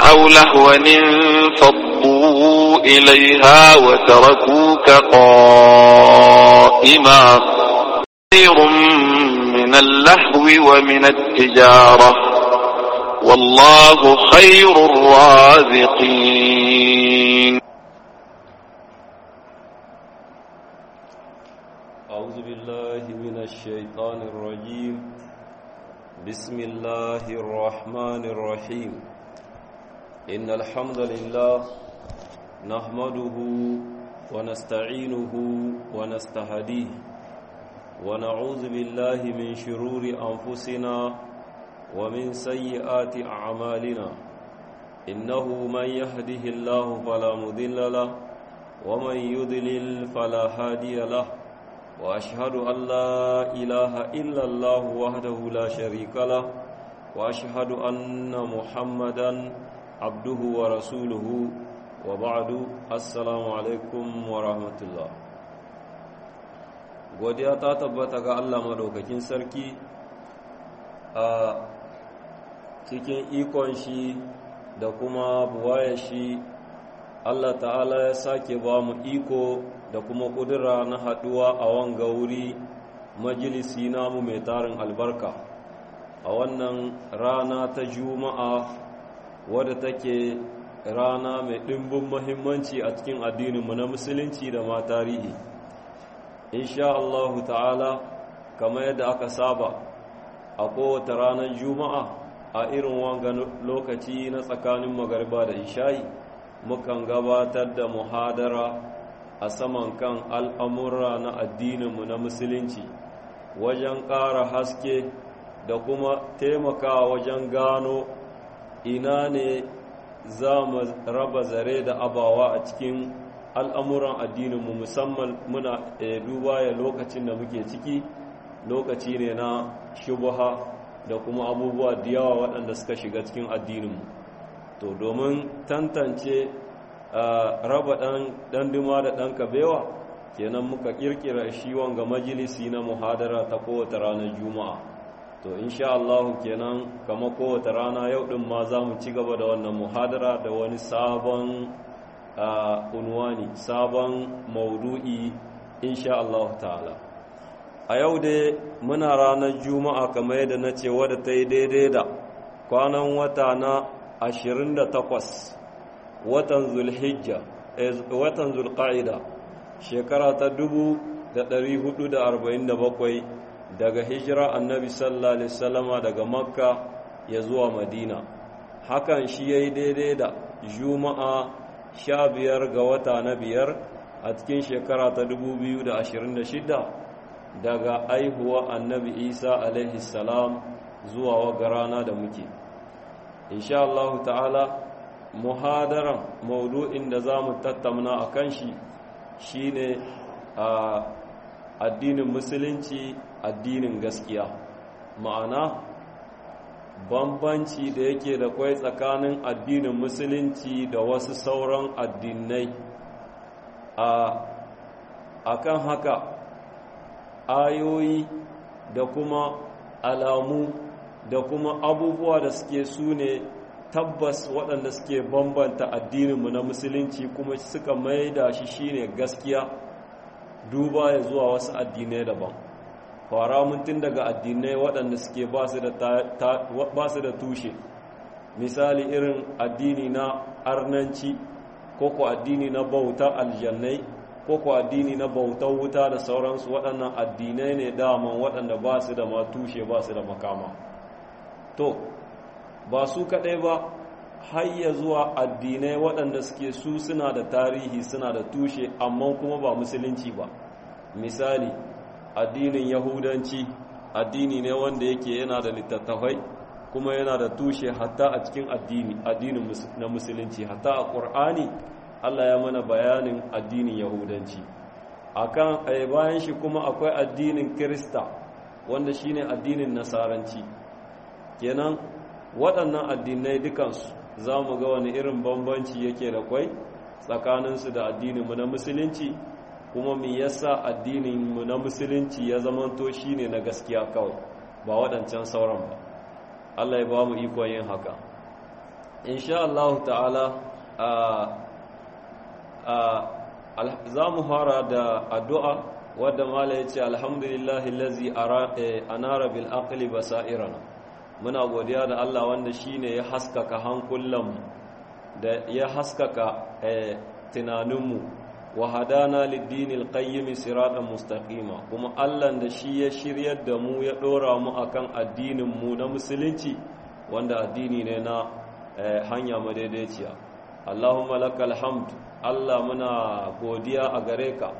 أو لهوا انفضوا إليها وتركوك قائما خير من اللهو ومن التجارة والله خير الرازقين أعوذ بالله من الشيطان الرجيم بسم الله الرحمن الرحيم إن الحمد لله نحمده ونستعينه ونستهديه ونعوذ بالله من شرور أنفسنا ومن سيئات أعمالنا إنه من يهده الله فلا مضل له ومن يضلل فلا هادي له وأشهد أن لا إله إلا الله وحده لا شريك له وأشهد أن محمدا عبده ورسوله وبعد السلام عليكم ورحمة الله godiya ta tabbata ga Allah madaukakin sarki a cikin ikon shi da kuma buwaya shi Allah ta'ala ya sake ba mu iko da kuma ƙudura na haɗuwa a wanga wuri majalisi namu mai tarin albarka a wannan rana ta juma'a wadda take rana mai ɗimbin mahimmanci a cikin addininmu na musulunci da ma tarihi insha Allah ta'ala kamar yadda aka saba a kowace ranar juma'a a irin wanga lokaci na tsakanin magariba da isha'i mukan gabatar da muhadara a saman kan al'amura na addininmu na musulunci wajen ƙara haske da kuma taimakawa wajen gano ina ne za mu raba zare da abawa a cikin al'amuran addininmu musamman muna duba ya lokacin da muke ciki lokaci ne na shubuha da kuma abubuwa da yawa waɗanda suka shiga cikin addininmu to domin tantance raba ɗan duma da ɗan kabewa kenan muka ƙirƙira shi wanga majalisi na muhadara ta kowace ranar juma'a to insha Allah kenan kama kowace rana yau ɗin ma za mu ci gaba da wannan muhadara da wani sabon unwani sabon maudu'i insha Allah ta'ala a yau dai muna ranar juma'a kamar yadda na ce wadda ta yi daidai da kwanan wata na 28 watan zulhijja watan zulqa'ida shekara ta 1447 daga hijira annabi sallallahu alaihi wasallama daga makka ya zuwa madina hakan shi yayi daidai da juma'a 15 ga wata na biyar a cikin shekara ta 2026 daga aihuwa annabi isa alaihi salam zuwa waga rana da muke insha Allah ta'ala muhadaran maudu'in da za mu tattauna a kan shi shine a addinin musulunci addinin gaskiya ma'ana bambanci da yake da kwai tsakanin addinin musulunci da wasu sauran addinai a kan haka ayoyi da kuma alamu da kuma abubuwa da suke su ne tabbas waɗanda suke bambanta addininmu na musulunci kuma suka mai da shi shine gaskiya duba ya zuwa wasu addinai daban fara mutum daga addinai waɗanda suke ba su da tushe misali irin addini na arnanci ko ko addini na bauta aljannai ko ko addini na bautar wuta da sauransu waɗannan addinai ne daman waɗanda ba su da ma tushe ba su da makama to ba su kaɗai ba hayya zuwa addinai waɗanda suke su suna da tarihi suna da tushe amma kuma ba musulunci ba misali addinin yahudanci addini ne wanda yake yana da littattafai kuma yana da tushe hatta a cikin addini addinin na musulunci hatta a ƙur'ani Allah ya mana bayanin addinin yahudanci akan ai bayan shi kuma akwai addinin kirista wanda shine addinin nasaranci kenan waɗannan addinai dukansu za mu ga wani irin bambanci yake da kwai tsakaninsu da addininmu na musulunci kuma mi yasa addininmu na musulunci ya zamanto shine na gaskiya kawai ba waɗancan sauran ba Allah ya ba mu ikon yin haka insha Allah ta'ala za mu fara da addu'a wadda mala ya ce alhamdulillahi lazi anara bil aqli basairana muna godiya da Allah wanda shine ya haskaka hankulanmu da ya haskaka tunaninmu wa hadana lid-dinil qayyim siratan mustaqima kuma Allah da shi ya shiryar da mu ya dora mu akan addinin mu na musulunci wanda addini ne na hanya madaidaiciya Allahumma lakal hamd Allah muna godiya a gare ka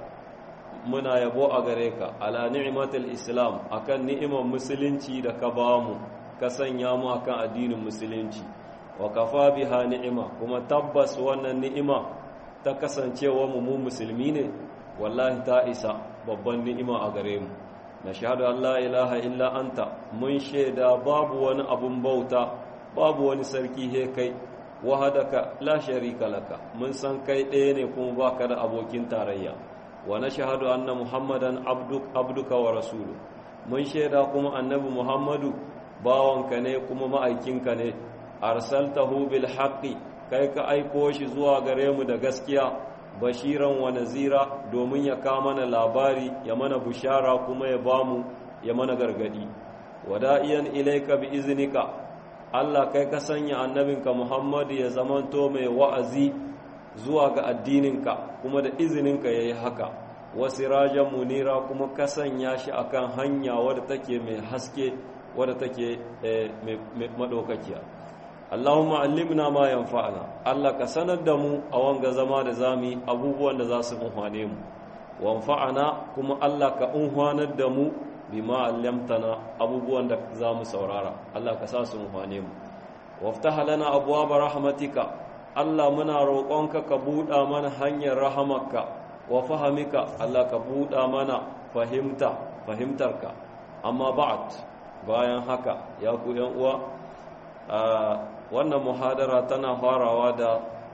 muna yabo a gare ka ala ni'matul islam akan ni'imar musulunci da ka ba mu ka sanya mu akan addinin musulunci wa kafa biha ni'ima kuma tabbas wannan ni'ima ta kasancewa mu mu musulmi ne wallahi ta isa babban ni'ima a gare mu na shahadu an la ilaha illa anta mun shaida babu wani abun bauta babu wani sarki he kai wahadaka la sharika laka mun san kai ɗaya ne kuma baka da abokin tarayya wa nashhadu anna muhammadan abduk abduka wa rasulu mun shaida kuma annabi muhammadu bawanka ne kuma ma'aikinka ne arsaltahu bil haqqi kai ka aiko shi zuwa gare mu da gaskiya bashiran wa nazira domin ya ka mana labari ya mana bushara kuma ya bamu ya mana gargadi wada'iyan ilaika bi iznika Allah kai ka sanya annabinka Muhammadu ya zamanto mai wa'azi zuwa ga addininka kuma da izininka ya yi haka wasirajen munira kuma ka sanya shi akan hanya wadda take mai haske wadda take mai maɗaukakiya Allahumma allimna ma yanfa'ana Allah ka sanar da mu a wanga zama da zami abubuwan da za su unhwane mu wanfa'ana kuma Allah ka unhwanar da mu bima allamtana abubuwan da za mu saurara Allah ka sa su mufane mu waftaha lana abwaaba rahmatika Allah muna roƙonka ka buɗa mana hanyar rahamarka wa fahamika Allah ka buɗa mana fahimta fahimtarka amma ba'd bayan haka ya ku yan uwa wannan muhadara tana farawa da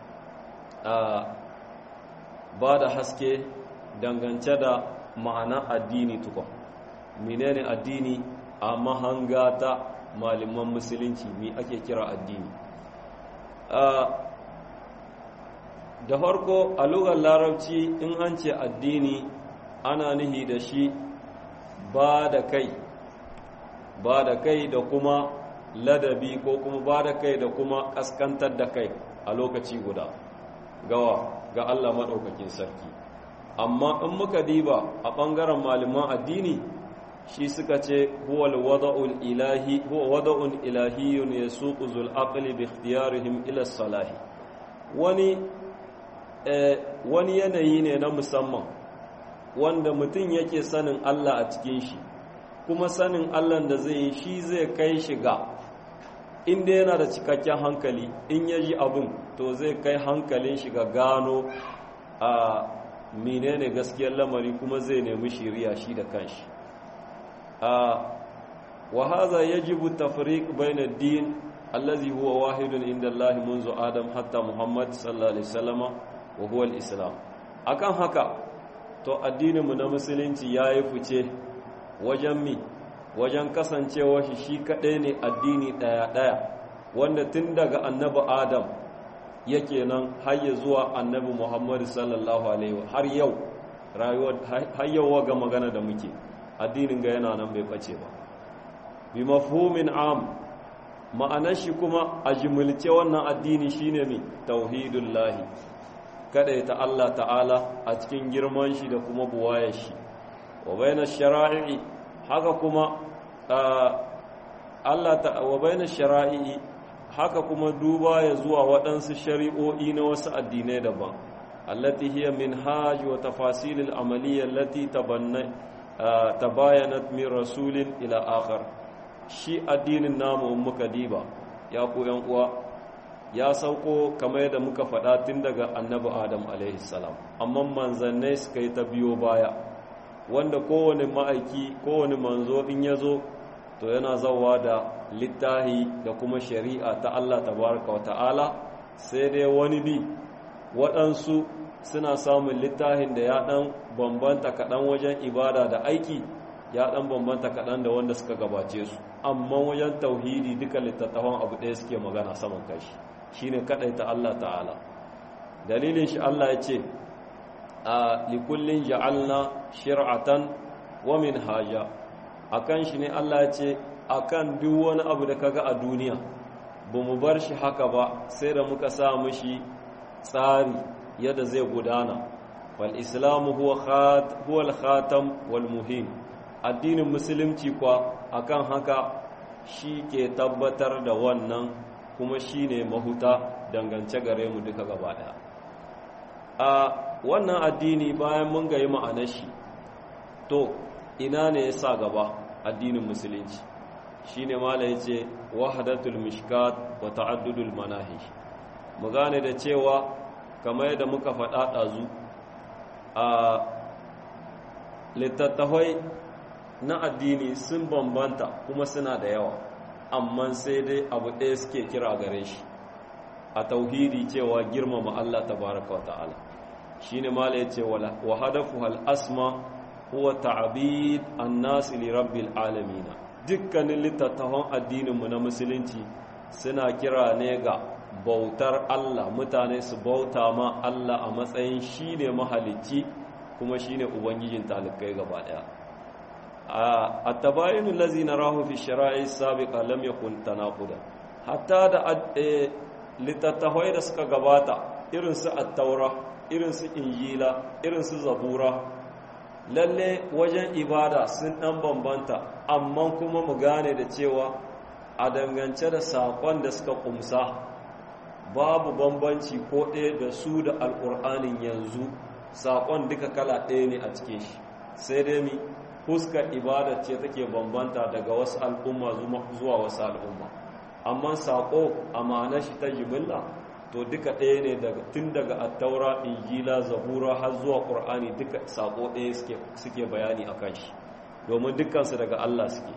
ba da haske dangance da ma'ana addini tukun menene addini a mahanga ta malaman musulunci mi ake kira addini da farko a lugar larabci in an ce addini ana nihi da shi ba da kai ba da kai da kuma ladabi ko kuma ba da kai da kuma kaskantar da kai a lokaci guda gawa ga Allah maɗaukakin sarki amma in muka diba a ɓangaren malaman addini shi suka ce huwa wada'ul ilahi huwa wada'un ilahiyyun yasuqu zul aqli bi ikhtiyarihim ila salahi wani eh, wani yanayi ne na musamman wanda mutum yake sanin Allah a cikin shi kuma sanin Allah da zai yi shi zai kai shi ga inda yana da cikakken hankali in ya ji abin to zai kai hankalin shi ga gano a menene gaskiyar lamari kuma zai nemi shiriya shi da kanshi wa hadha yajibu tafriq bayna ad-din allazi huwa wahidun inda Allah منذ Adam hatta Muhammad sallallahu alaihi wasallam wa huwa al-islam akan haka to addinin mu na musulunci yayi fice wajen mi wajen kasancewa shi shi kadai ne addini daya daya wanda tun daga annabi Adam yake nan har ya zuwa annabi Muhammad sallallahu alaihi har yau rayuwar har yau ga magana da muke addinin ga yana nan bai bace ba bi mafhumin am ma'anar shi kuma a jimilce wannan addini shine mi tauhidullahi kada ta Allah ta'ala a cikin girman shi da kuma buwayar shi wa baina shara'i haka kuma Allah ta wa baina shara'i haka kuma duba ya zuwa waɗansu shari'o'i na wasu addinai daban allati hiya minhaj wa tafasil al-amaliyya allati tabanna tabayanat min rasulin ila akhar shi addinin namu in muka diba ya ku yan uwa ya sauko kamar yadda muka faɗa tun daga annabi adam alaihi salam amma manzannai suka yi ta biyo baya wanda kowane ma'aiki kowane manzo in ya zo to yana zawa da littahi da kuma shari'a ta Allah tabaraka wa ta'ala sai dai wani bi waɗansu suna samun littahin da ya ɗan bambanta kaɗan wajen ibada da aiki ya ɗan bambanta kaɗan da wanda suka gabace su amma wajen tauhidi duka littattafan abu ɗaya suke magana saman kashi shine kadaita Allah ta'ala dalilin shi Allah ya ce a likullin ja'alna shir'atan wa minhaja akan shi ne Allah ya ce akan duk wani abu da kaga a duniya ba mu bar shi haka ba sai da muka sa mushi tsari yadda zai gudana wal islamu huwa khat huwa al khatam wal muhim addinin musulunci kwa akan haka shi ke tabbatar da wannan kuma shine mahuta dangance gare mu duka gaba daya a wannan addini bayan mun ga yi ma'anar shi to ina ne ya sa gaba addinin musulunci shi ne mala ya ce wahadatul mishkat wa ta'addudul manahi mu gane da cewa kamar yadda muka faɗa ɗazu a littattafai na addini sun bambanta kuma suna da yawa amma sai dai abu ɗaya suke kira gare shi a tauhidi cewa girmama Allah tabaraka wa ta'ala shine mala yace wa hadafu hal asma huwa ta'bid an-nas li rabbil alamin dukkanin littattafan addinin mu na musulunci suna kira ne ga bautar Allah mutane su bauta ma Allah a matsayin shine mahalicci kuma shine ubangijin talikai gaba daya at-tabayyin allazi narahu fi shara'i sabiqa lam yakun tanaquda hatta da littattafai da suka gabata irin su at-taura irin su injila irin su zabura lalle wajen ibada sun dan bambanta amma kuma mu gane da cewa a dangance da sakon da suka kumsa babu bambanci ko ɗaya da su da alƙur'anin yanzu sakon duka kala ɗaya ne a cikin shi sai dai mi fuskar ibada ce take bambanta daga wasu al'umma zuwa wasu al'umma amma sako a ma'anar shi ta jimilla to duka ɗaya ne tun daga attaura injila zabura har zuwa ƙur'ani duka sako ɗaya suke bayani a kan shi domin dukansu daga allah suke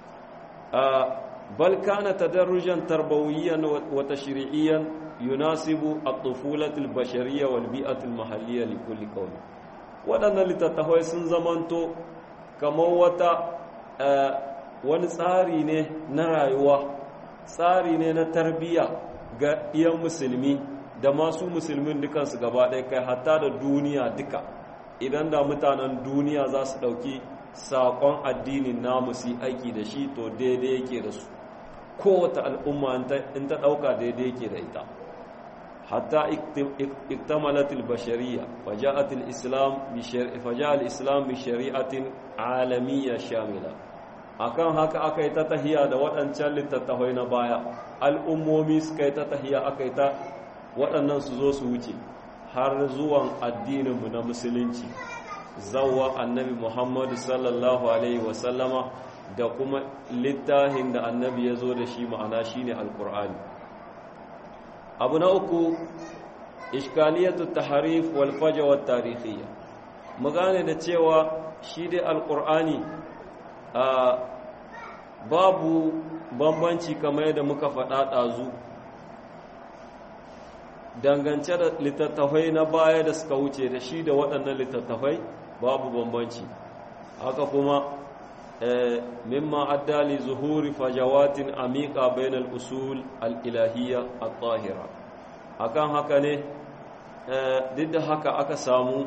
bal kana tadarrujan tarbawiyyan wa tashri'iyyan yunasibu at-tufulatil bashariyya wal bi'atil mahalliyya li kulli qawmi waɗannan littattafai sun zamanto kamar wata wani tsari ne na rayuwa tsari ne na tarbiyya ga iyan musulmi da masu musulmin dukansu gaba ɗaya kai hatta da duniya duka idan da mutanen duniya za su ɗauki saƙon addinin namu su aiki da shi to daidai yake da su kowace al'umma in ta ɗauka daidai yake da ita hatta iktamalatil bashariya faja'atil islam faja'al islam bi shari'atin alamiyya shamila akan haka aka yi ta tahiya da waɗancan littattafai na baya al'ummomi suka yi ta tahiya aka yi ta waɗannan su zo su wuce har zuwan addininmu na musulunci zawwa annabi muhammadu sallallahu alaihi wasallama da kuma littafin da annabi ya zo da shi ma'ana shine alkur'ani abu na uku iskaliyatu taharif wal fajwa tarihiyya mu gane da cewa shi dai alkur'ani a babu bambanci kamar yadda muka faɗa ɗazu dangance da littattafai na baya da suka wuce da shi da waɗannan littattafai babu bambanci haka kuma mimma addali zuhuri fajawatin amika bainal usul al-ilahiyya at-tahira akan haka ne duk da haka aka samu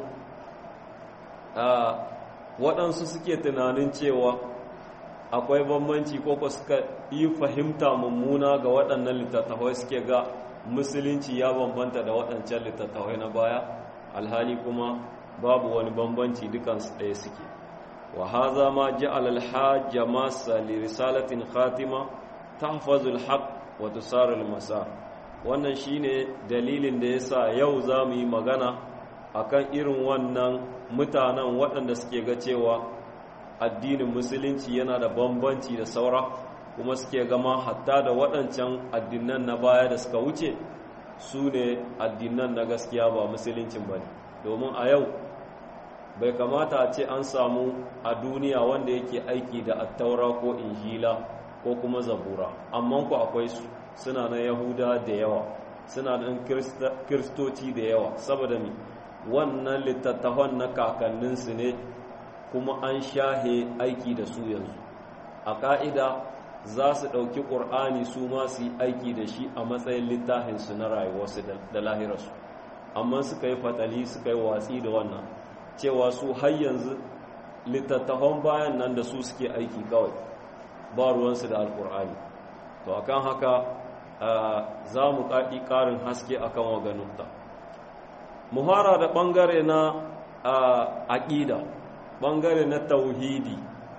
waɗansu suke tunanin cewa akwai bambanci ko ko suka yi fahimta mummuna ga waɗannan littattafai suke ga musulunci ya bambanta da waɗancan littattafai na baya alhali kuma babu wani bambanci dukansu ɗaya suke wa haza ma ja'ala al-hajj masa li risalatin khatima tahfazu al-haq wa tusaru al-masar wannan shine dalilin da yasa yau zamu yi magana akan irin wannan mutanen waɗanda suke ga cewa addinin musulunci yana da bambanci da saura kuma suke gama hatta da waɗancan addinan na baya da suka wuce su ne addinan na gaskiya ba musuluncin ba ne domin a yau bai kamata a ce an samu a duniya wanda yake aiki da attaura ko injila ko kuma zabura amma ku akwai su suna na yahuda da yawa suna da kiristoci da yawa saboda mi wannan littattafan na kakanninsu ne kuma an shahe aiki da su yanzu a ƙa'ida za su ɗauki ƙur'ani su ma su yi aiki da shi a matsayin littafinsu na rayuwarsu da lahirarsu amma suka yi fatali suka yi watsi da wannan cewa su har yanzu littattafan bayan nan da su suke aiki kawai ba ruwansu da alƙur'ani to akan haka za mu ƙaƙi ƙarin haske akan waganunta muhara da ɓangare na aƙida ɓangare na tauhidi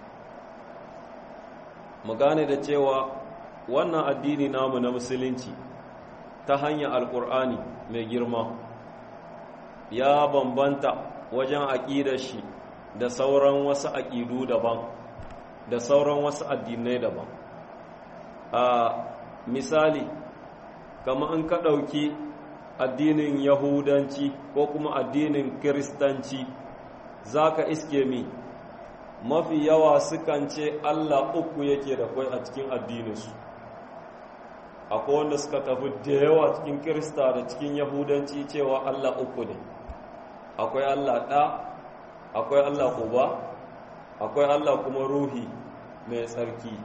mu gane da cewa wannan addini namu na musulunci ta hanyar alkur'ani mai girma ya bambanta wajen aƙidar shi da sauran wasu aƙidu daban da sauran wasu addinai daban a misali kama in ka ɗauki addinin yahudanci ko kuma addinin kiristanci za ka iske mi mafi yawa sukan ce Allah uku yake da kwai a cikin addininsu akwai wanda suka tafi da yawa cikin kirista da cikin yahudanci cewa Allah uku ne akwai Allah ɗa akwai Allah uba akwai Allah kuma ruhi mai tsarki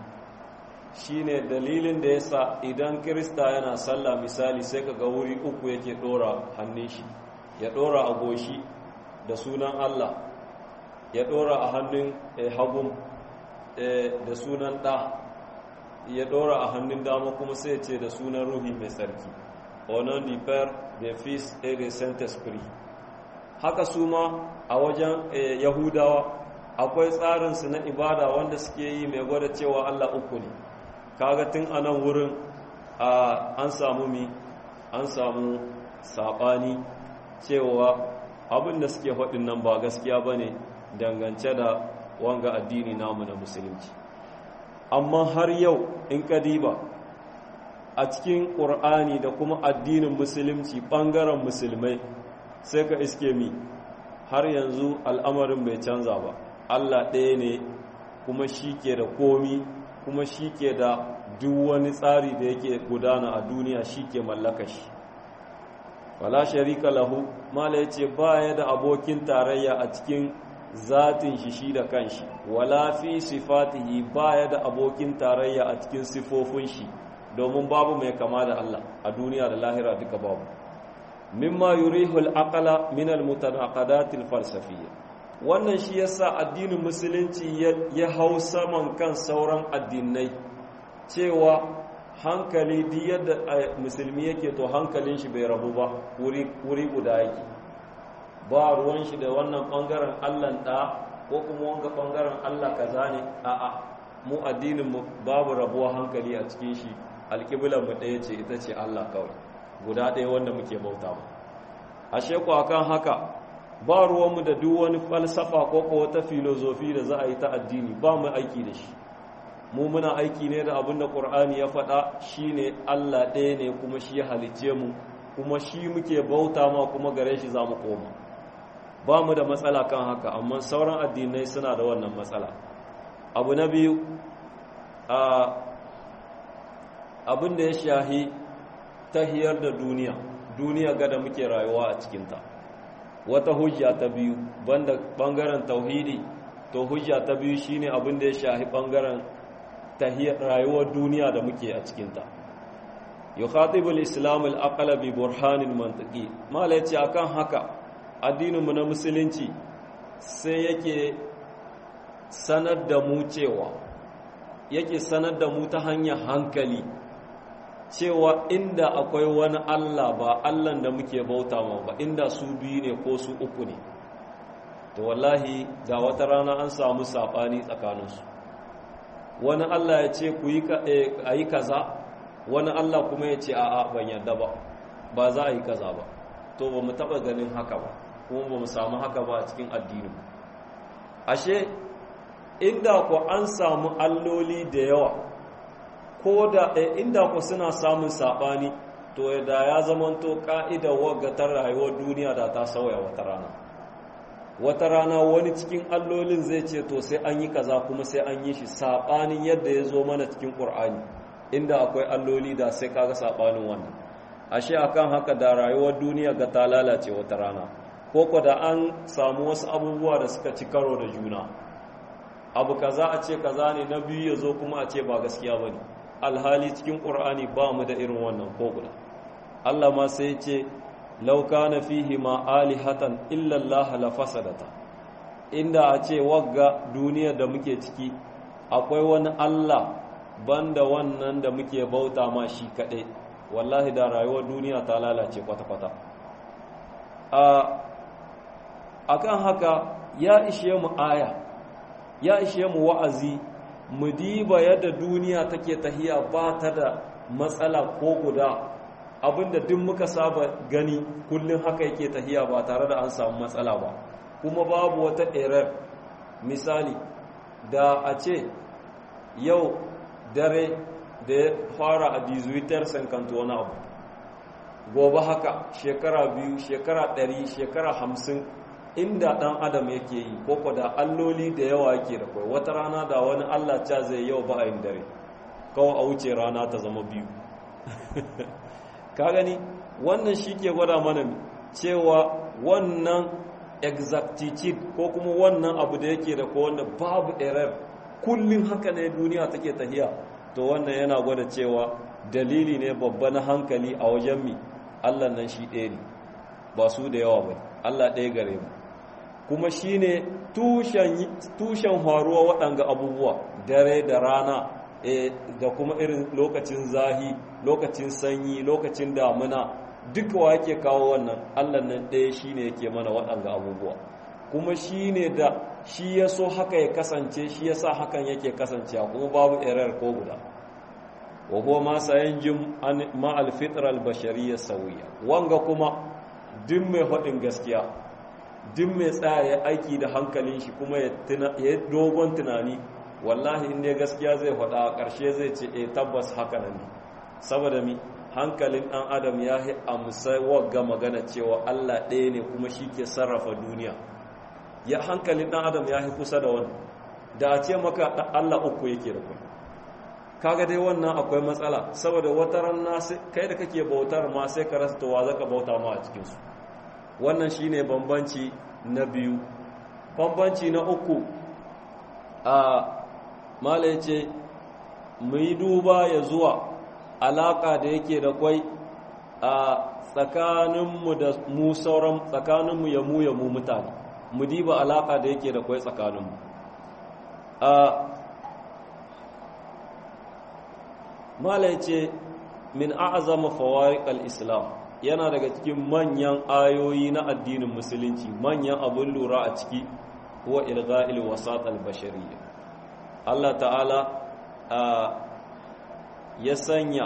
shi ne dalilin da ya sa idan kirista yana sallah misali sai ka ga wuri uku yake ɗora hannun shi ya ɗora a goshi da sunan Allah ya ɗora a hannun hagun da sunan ɗa ya ɗora a hannun dama kuma sai ce da sunan ruhi mai tsarki onon di per de fils et de saint esprit haka su ma a wajen yahudawa akwai tsarinsu na ibada wanda suke yi mai gwada cewa allah uku ne kaga tun a nan wurin an samu mi an samu saɓani cewa abin da suke faɗin nan ba gaskiya ba ne dangance da wanga addini namu na musulunci amma har yau in ka diba a cikin ƙur'ani da kuma addinin musulunci ɓangaren musulmai sai ka iske mi har yanzu al'amarin bai canza ba allah ɗaya ne kuma shi ke da komi kuma shi ke da duk wani tsari da yake gudana a duniya shi ke mallaka shi wala sharika lahu mala ya ce ba ya da abokin tarayya a cikin zatin shi shi da kanshi wala fi sifatihi baya da abokin tarayya a cikin sifofin shi domin babu mai kama da Allah a duniya da lahira duka babu mimma yurihul aqla min al mutanaqadat al falsafiyya wannan shi yasa addinin musulunci ya hau saman kan sauran addinai cewa hankali duk yadda musulmi yake to hankalin shi bai rabu ba wuri guda yake ba ruwan shi da wannan ɓangaren allah ɗa ko kuma wanga ɓangaren allah kaza ne a'a mu addininmu babu rabuwa hankali a cikin shi mu ɗaya ce ita ce allah kawai guda ɗaya wanda muke bauta ba ashe ku akan haka ba ruwanmu da duk wani falsafa ko ko wata filozofi da za a yi ta addini ba mu aiki da shi mu muna aiki ne da abin da ƙur'ani ya faɗa shine allah ɗaya ne kuma shi ya halicce mu kuma shi muke bauta ma kuma gare shi za mu koma ba mu da matsala kan haka amma sauran addinai suna da wannan matsala abu na biyu abin da ya shahi tahiyar da duniya duniya gada muke rayuwa a cikinta wata hujja ta biyu banda bangaren tauhidi to hujja ta biyu shine abin da ya shahi bangaren tahiyar rayuwar duniya da muke a cikinta yukhatibu al-islam al-aqla bi burhanin mantiqi mala yace akan haka addininmu na musulunci sai yake sanar da mu cewa yake sanar da mu ta hanyar hankali cewa inda akwai wani Allah ba Allah da muke bauta ma ba inda su biyu ne ko su uku ne to wallahi da wata rana an samu saɓani tsakaninsu wani Allah ya ce ku yi kaza wani Allah kuma ya ce a'a ban yadda ba ba za a yi kaza ba to ba mu taɓa ganin haka ba kuma ba mu samu haka ba a cikin addinin ashe inda ku an samu alloli da yawa ko da inda ku suna samun saɓani to da ya zamanto ƙa'idar wagatar rayuwar duniya da ta sauya wata rana wata rana wani cikin allolin zai ce to sai an yi kaza kuma sai an yi shi saɓanin yadda ya zo mana cikin ƙur'ani inda akwai alloli da sai kaga saɓanin wannan ashe akan haka da rayuwar duniya ga ta lalace wata rana ko ko da an samu wasu abubuwa da suka ci karo da juna abu kaza a ce kaza ne na biyu ya zo kuma a ce ba gaskiya ba ne alhali cikin ƙur'ani ba mu da irin wannan ko guda Allah ma sai ce lauka na fihi ma alihatan illallah la fasadata inda a ce wagga duniyar da muke ciki akwai wani Allah banda wannan da muke bauta ma shi kaɗai wallahi da rayuwar duniya ta lalace kwata-kwata a kan haka ya ishe mu aya ya ishe mu wa'azi mu diba yadda duniya take tahiya ba ta da matsala ko guda abinda duk muka saba gani kullum haka yake tahiya ba tare da an samu matsala ba kuma babu wata error misali da a ce yau dare da ya fara a dizuitar sankanto wani abu gobe haka shekara biyu shekara ɗari shekara hamsin inda ɗan adam yake yi koko da alloli da yawa yake da kwai wata rana da wani allah ca zai yau ba a yin dare kawai a wuce rana ta zama biyu ka gani wannan shi ke gwada mana cewa wannan exactitude ko kuma wannan abu da yake da ko wanda babu error kullum haka ne duniya take tahiya to wannan yana gwada cewa dalili ne babba na hankali a wajen mi Allah nan shi ɗaya ne ba su da yawa ba Allah ɗaya gare mu kuma shi ne tushen faruwa waɗanga abubuwa dare da rana da kuma irin lokacin zahi lokacin sanyi lokacin damuna duka wa yake kawo wannan Allah nan ɗaya shi ne yake mana waɗanga abubuwa kuma shi ne da shi ya so haka ya kasance shi ya sa hakan yake kasancewa kuma babu error ko guda wa huwa ma sayanjim ma alfitr albashariyya sawiya wanga kuma duk mai faɗin gaskiya duk mai tsaya aiki da hankalin shi kuma ya dogon tunani wallahi in dai gaskiya zai faɗa a ƙarshe zai ce eh tabbas haka nan ne saboda mi hankalin ɗan adam ya yi amsa wagga magana cewa Allah ɗaya ne kuma shi ke sarrafa duniya ya hankalin ɗan adam ya yi kusa da wani da a ce maka Allah uku yake da kai kaga dai wannan akwai matsala saboda wata ranna kai da kake bautar ma sai ka rasa towa zaka bauta ma a cikinsu wannan shine bambanci na biyu bambanci na uku a mala ce mu yi duba ya zuwa alaka da yake da kwai a tsakaninmu da mu sauran tsakaninmu ya mu ya mu mutane mu diba alaka da yake da kwai tsakaninmu a malai ce min a'azama fawariq al-islam yana daga cikin manyan ayoyi na addinin musulunci manyan abun lura a ciki huwa ilgha'il wasat al-bashariyya Allah ta'ala ya sanya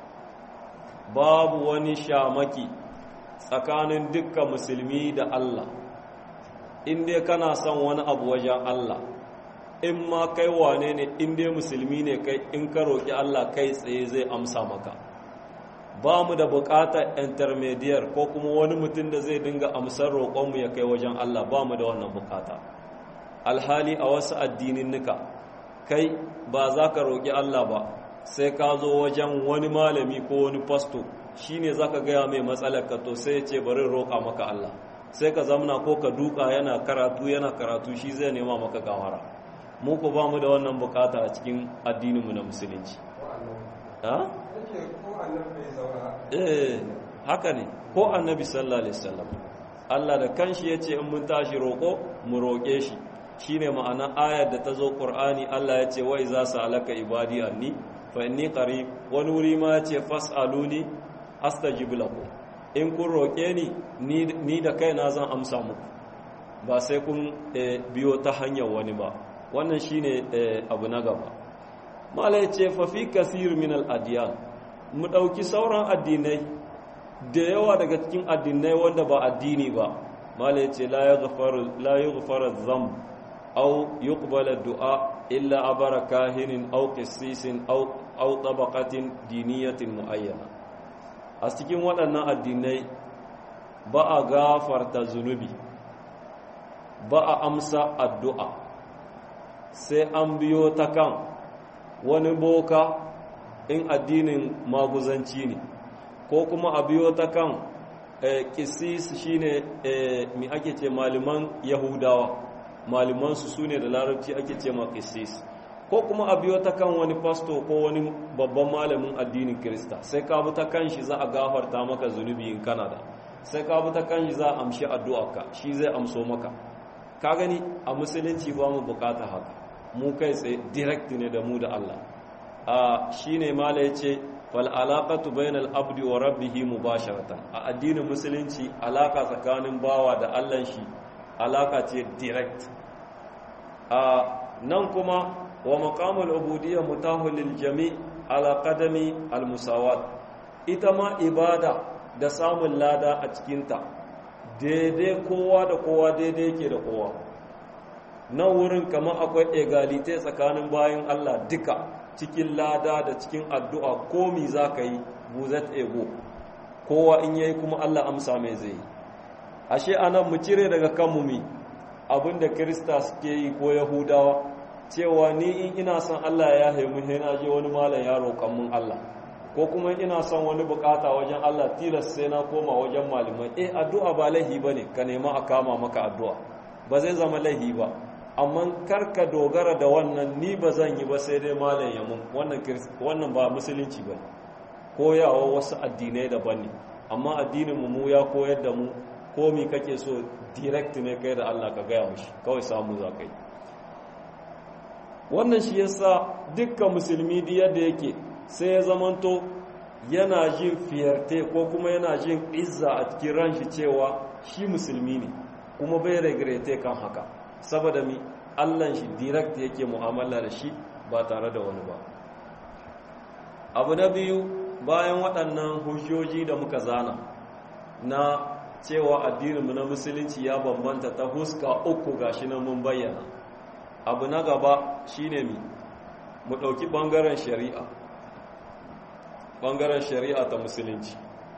babu wani shamaki tsakanin dukkan musulmi da Allah in dai kana son wani abu wajen Allah in ma kai wane ne in dai musulmi ne kai in ka roƙi Allah kai tsaye zai amsa maka ba mu da buƙatar intermediate ko kuma wani mutum da zai dinga amsar roƙonmu ya kai wajen Allah ba mu da wannan buƙata alhali a wasu addinin nuka kai ba za ka roƙi Allah ba sai ka zo wajen wani malami ko wani fasto shi ne za ka gaya mai matsalar ka to sai ya ce bari roƙa maka Allah sai ka zamna ko ka duka yana karatu yana karatu shi zai nema maka gawara mu ku ba mu da wannan bukata a cikin addininmu na musulunci eh haka ne ko annabi sallallahu alaihi wasallam Allah da kanshi yace in mun tashi roko mu roke shi shine ma'ana ayar da ta zo Qur'ani Allah yace wa iza sa'alaka ibadi anni fa inni qarib wani wuri ma yace fas'aluni astajib lakum in kun roke ni ni da kaina zan amsa muku ba sai kun biyo ta hanyar wani ba wannan shine abu na gaba mala yace fa fi kathir min al adyan mu dauki sauran addinai da yawa daga cikin addinai wanda ba addini ba mala yace la yaghfaru la yaghfaru dhanb aw yuqbala du'a illa abara kahinin aw qissisin aw aw tabaqatin diniyatin muayyana a cikin waɗannan addinai ba a gafarta zunubi ba a amsa addu'a sai an biyo ta kan wani boka in addinin maguzanci ne ko kuma a biyo ta kan kisis shine mi ake ce malaman yahudawa malimansu su ne da larabci ake ce ma kisis ko kuma a biyo ta kan wani pasto ko wani babban malamin addinin kirista sai ka bi ta kan shi za a gafarta maka zunubi in kanada sai ka bi ta kan shi za a amshi addu'arka shi zai amso maka ka gani a musulunci ba mu bukata haka mu kai tsaye direct ne da mu da Allah a shine mala yace fal alaqatu bainal abdi wa rabbih mubasharatan a addinin musulunci alaka tsakanin bawa da Allah shi alaka ce direct a nan kuma wa maqamul ubudiyya mutahul lil jami' ala qadami al musawat ita ma ibada da samun lada a cikinta daidai kowa da kowa daidai yake da kowa nan wurin kamar akwai egalite tsakanin bayan Allah duka cikin lada da cikin addu'a komi za ka yi buzet ego kowa in yayi kuma Allah amsa mai zai yi ashe anan mu cire daga kanmu mi abinda kirista suke yi ko yahudawa cewa ni in ina son Allah ya haimu sai na je wani malam ya roƙan mun Allah ko kuma ina son wani bukata wajen Allah tilas sai na koma wajen malamai eh addu'a ba laihi bane ka nema a kama maka addu'a ba zai zama laihi ba amma karka dogara da wannan ni ba zan yi ba sai dai malam ya mun wannan wannan ba musulunci ba koyawa wasu addinai daban ne amma addinin mu ya koyar da mu komi kake so direct ne kai da Allah ka gaya mushi kawai samu za kai wannan shi yasa dukkan musulmi da yadda yake sai ya zamanto yana jin fiyarte ko kuma yana jin izza a cikin ranshi cewa shi musulmi ne kuma bai regrete kan haka saboda mi allan shi direct yake mu'amala da shi ba tare da wani ba abu na biyu bayan waɗannan hujjoji da muka zana na cewa addininmu na musulunci ya bambanta ta huska uku gashi nan mun bayyana abu na gaba shine mi mu ɗauki ɓangaren shari'a ɓangaren shari'a ta musulunci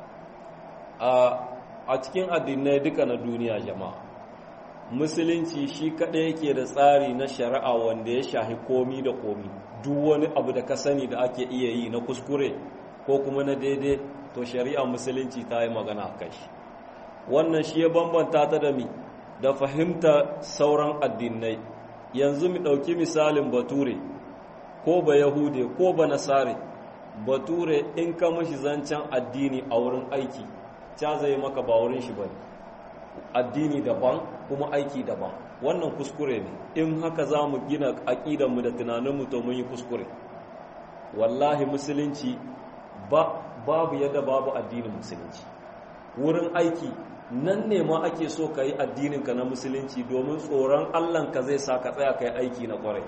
a cikin addinai duka na duniya jama'a musulunci shi kaɗai yake da tsari na shari'a wanda ya shahi komi da komi duk wani abu da ka sani da ake iya yi na kuskure ko kuma na daidai to shari'a musulunci ta yi magana a kai wannan shi ya bambanta ta da mi da fahimta sauran addinai yanzu mu ɗauki misalin bature ko ba yahude ko ba nasare bature in ka mashi zancen addini a wurin aiki ca zai maka ba wurin shi bane addini daban kuma aiki daban wannan kuskure ne in haka za mu gina aƙidanmu da tunaninmu to mun yi kuskure wallahi musulunci ba babu yadda babu addinin musulunci wurin aiki nan ne ma ake so ka yi addininka na musulunci domin tsoron allahnka zai sa ka tsaya ka yi aiki na kwarai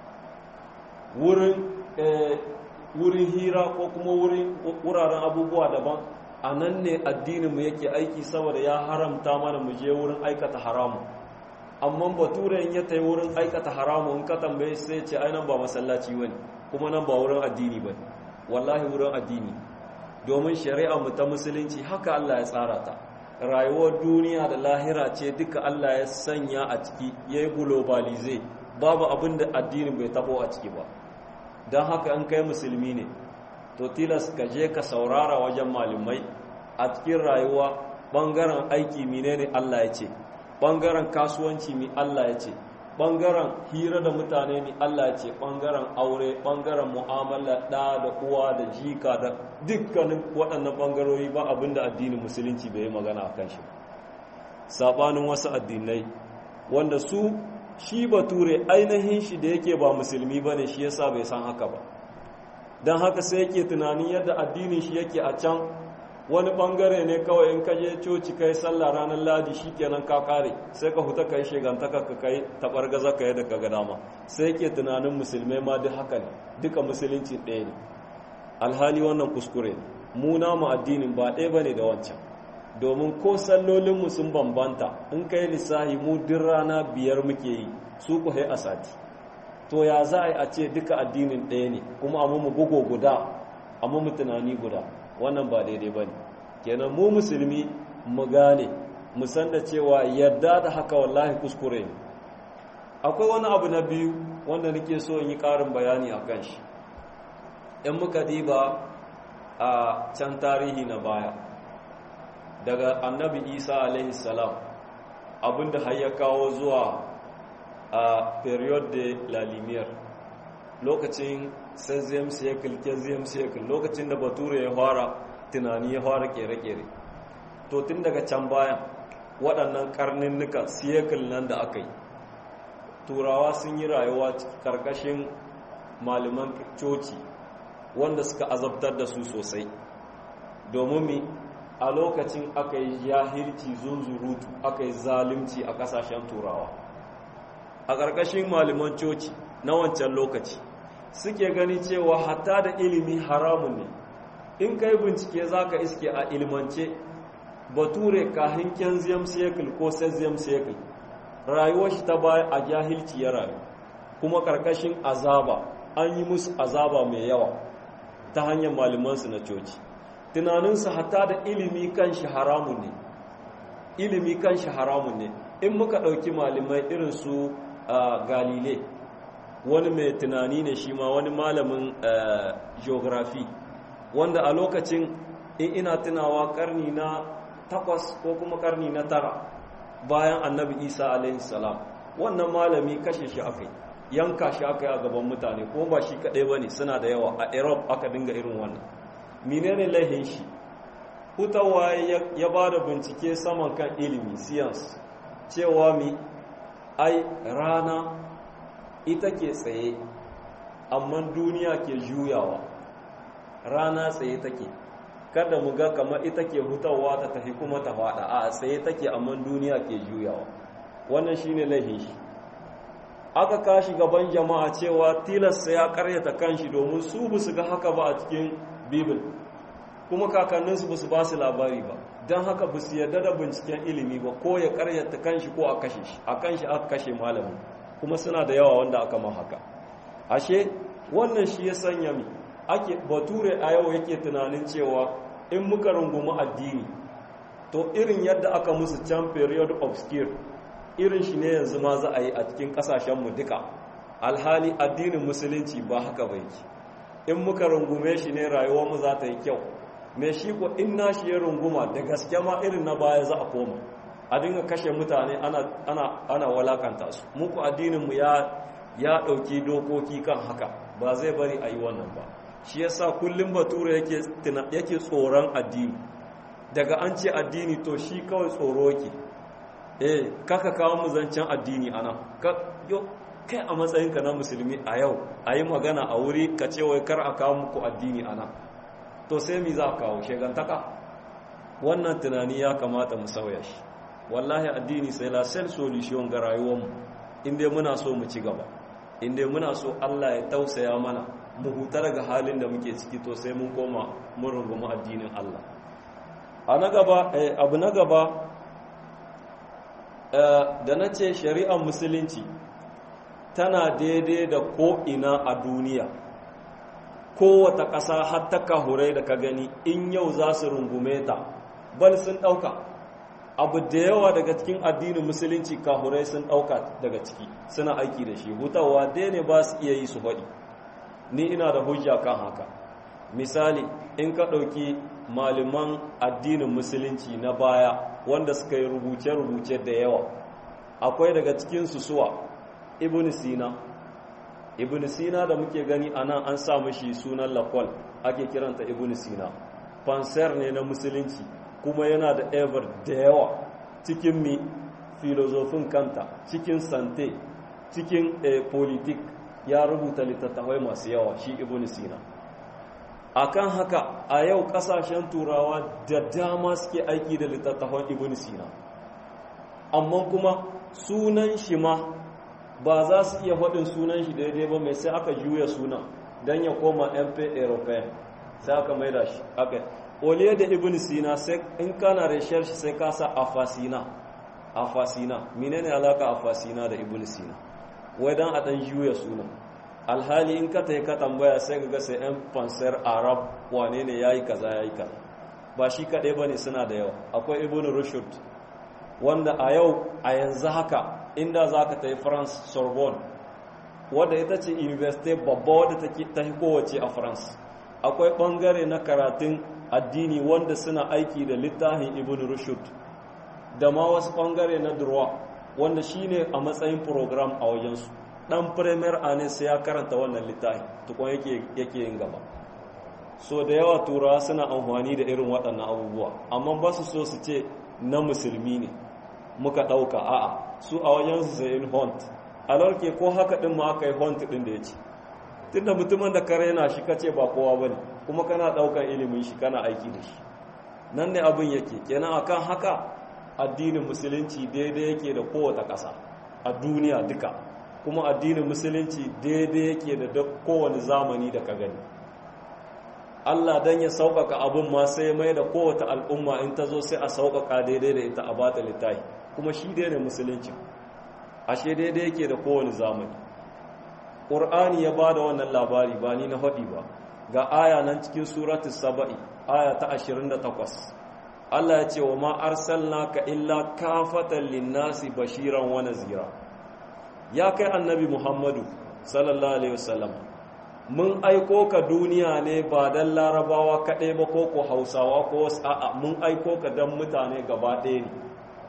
wurin hira ko kuma wuraren abubuwa daban a nan ne addininmu yake aiki saboda ya haramta mana mu je wurin aikata haramu amma bature in ya tai wurin aikata haramu in ka tambaye sai ce ai nan ba masallaci bane kuma nan ba wurin addini bane wallahi wurin addini domin shari'a mu ta musulunci haka Allah ya tsara ta rayuwar duniya da lahira ce duka Allah ya sanya a ciki yayi globalize babu abin da addinin bai tabo a ciki ba don haka an kai musulmi ne to tilas ka je ka saurara wajen malamai a cikin rayuwa ɓangaren aiki menene Allah ya ce ɓangaren kasuwanci mi Allah ya ce ɓangaren hira da mutane mi Allah ya ce ɓangaren aure ɓangaren mu'amala ɗa da uwa da jika da dukkanin waɗannan ɓangarori ba abin da addinin musulunci bai yi magana a kan shi saɓanin wasu addinai wanda su shi bature ainihin shi da yake ba musulmi ba ne shi yasa bai san haka ba don haka sai yake tunanin yadda addinin shi yake a can wani bangare ne kawai in kaje coci kai sallah ranar ladi shi kenan ka kare sai ka huta kai shegantaka ka kai tabar gaza ka yadda ka ga dama sai yake tunanin musulmai ma duk haka ne duka musulunci ɗaya ne alhali wannan kuskure ne mu namu addinin ba ɗaya bane da wancan domin ko sallolinmu sun bambanta in kai lissahi mu duk rana biyar muke yi su ku a sati to ya za a yi a ce duka addinin ɗaya ne kuma amma mu bugo guda amma mu tunani guda wannan ba daidai ba ne kenan mu musulmi mu gane mu san da cewa yadda da haka wallahi kuskure ne akwai wani abu na biyu wanda nake so in yi ƙarin bayani a kan shi in muka diba a can tarihi na baya daga annabi isa alaihi salam abinda har ya kawo zuwa a period de la lumière lokacin 16th cycle 15th cycle lokacin da bature ya fara tunani ya fara kere-kere to tun daga can bayan waɗannan karninnuka cycle nan da aka yi turawa sun yi rayuwa karkashin malaman coci wanda suka azabtar da su sosai domin mi a lokacin aka yi jahilci zunzurutu aka yi zalimci a kasashen turawa a ƙarƙashin malaman coci na wancan lokaci suke gani cewa hatta da ilimi haramun ne in ka yi bincike za ka iske a ilimance bature kahin kenziyam cycle ko seziyam cycle rayuwar shi ta baya a jahilci ya rayu kuma ƙarƙashin azaba an yi musu azaba mai yawa ta hanyar malamansu na coci tunaninsu hatta da ilimi kan shi haramun ne ilimi kan shi haramun ne in muka ɗauki malamai irin su galile wani mai tunani ne shi ma wani malamin geography wanda a lokacin in ina tunawa karni na takwas ko kuma karni na tara bayan annabi isa alaihi salam wannan malami kashe shi aka yi yanka shi aka yi a gaban mutane ko ba shi kaɗai ba ne suna da yawa a europe aka dinga irin wannan menene laihin shi hutawa ya ba da bincike saman kan ilimi science cewa mi ai rana ita ke tsaye amma duniya ke juyawa rana tsaye take kada mu ga kamar ita ke hutawa ta tafi kuma ta fada a tsaye take amma duniya ke juyawa wannan shine laihin shi aka kashi gaban jama'a cewa tilasta ya karyata kanshi domin su bu su ga haka ba a cikin bibil kuma kakanninsu ba su ba su labari ba don haka ba su yarda da binciken ilimi ba ko ya karyata kanshi ko a kashe shi a kanshi aka kashe malamin kuma suna da yawa wanda aka ma haka ashe wannan shi ya sanya mi ake bature a yau yake tunanin cewa in muka rungumi addini to irin yadda aka musu can period of skill irin shi ne yanzu ma za a yi a cikin kasashenmu duka alhali addinin musulunci ba haka bai ki in muka rungume shi ne rayuwarmu za ta yi kyau mai shi ko in na shi ya runguma da gaske ma irin na baya za a koma a dinga kashe mutane ana, ana, ana walakanta su muku addininmu ya ya ɗauki dokoki kan haka ba zai bari a yi wannan ba shi yasa kullum bature yake, yake tsoron addini daga an ce addini to shi kawai tsoro yake eh kaka kawo mu zancen addini ana kai a matsayinka na musulmi a yau a yi magana a wuri ka ce wai kar a kawo muku addini ana to sai mi za a kawo shegantaka wannan tunani ya kamata mu sauya shi wallahi addini sai la sel solution ga rayuwarmu inda muna so mu ci gaba inda muna so Allah ya tausaya mana mu huta daga halin da muke ciki to sai mun koma mun rungumi addinin Allah a na gaba abu na gaba da na ce shari'ar musulunci tana daidai da ko'ina a duniya kowata ƙasa har ta kahurai da ka gani in yau za su rungume ta bal sun ɗauka abu da yawa daga cikin addinin musulunci kahurai sun ɗauka daga ciki suna aiki da shi hutawa dai ne ba su iya yi su faɗi ni ina da hujja kan haka misali in ka ɗauki malaman addinin musulunci na baya wanda suka yi rubuce-rubuce da yawa akwai daga cikinsu suwa ibn sina ibn sina da muke gani a nan an sa mashi sunan lakwal ake kiranta ibn sina fansar ne na musulunci kuma yana da ever da yawa cikin mi filozofin kanta cikin sante cikin politik ya rubuta littattafai masu yawa shi ibn sina akan haka a yau kasashen turawa da dama suke aiki da littattafan ibn sina amma kuma sunan shi ma ba za su iya faɗin sunan shi daidai ba mai sai aka juya sunan don ya koma mp european sai aka maida shi aka oliye da ibn sina sai in kana reshar shi sai kasa afasina afasina menene alaka afasina da ibn sina wai dan a dan juya sunan alhali in ka tai ka tambaya sai ga sai yan fansar arab wane ne yayi kaza yayi kaza ba shi kadai bane suna da yawa akwai ibn rushd wanda a yau a yanzu haka inda za ka ta yi france sorbonne wadda ita ce university babba wadda ta yi kowace a france akwai bangare na karatun addini wanda suna aiki da littafin ibn rushd da ma wasu bangare na durwa wanda shine a matsayin program a wajensu dan premier ane sai ya karanta wannan littafi tukun yake yake yin gaba so da yawa turawa suna amfani da irin waɗannan abubuwa amma ba su so su ce na musulmi ne muka ɗauka a'a su a wajensu sai in hont alarke ko haka ɗin ma aka yi hont ɗin da ya ce tunda mutumin da kare yana shi kace ba kowa ba ne kuma kana ɗaukar ilimin shi kana aiki da shi nan ne abin yake kenan akan haka addinin musulunci daidai yake da kowace ƙasa a duniya duka kuma addinin musulunci daidai yake da kowane zamani da ka gani Allah dan ya sauƙaƙa abin ma sai mai da kowace al'umma in ta zo sai a sauƙaƙa daidai da ita a bata littafi kuma shi daidai musulunci ashe daidai yake da kowane zamani ƙur'ani ya ba da wannan labari ba ni na faɗi ba ga aya nan cikin suratul saba'i aya ta 28 Allah ya ce wa ma arsalnaka illa kafatan linnasi bashiran wa nazira ya kai annabi Muhammadu sallallahu alaihi wasallam mun aiko ka duniya ne ba dan larabawa kaɗai ba ko ko hausawa ko wasu a'a mun aiko ka dan mutane gaba ɗaya ne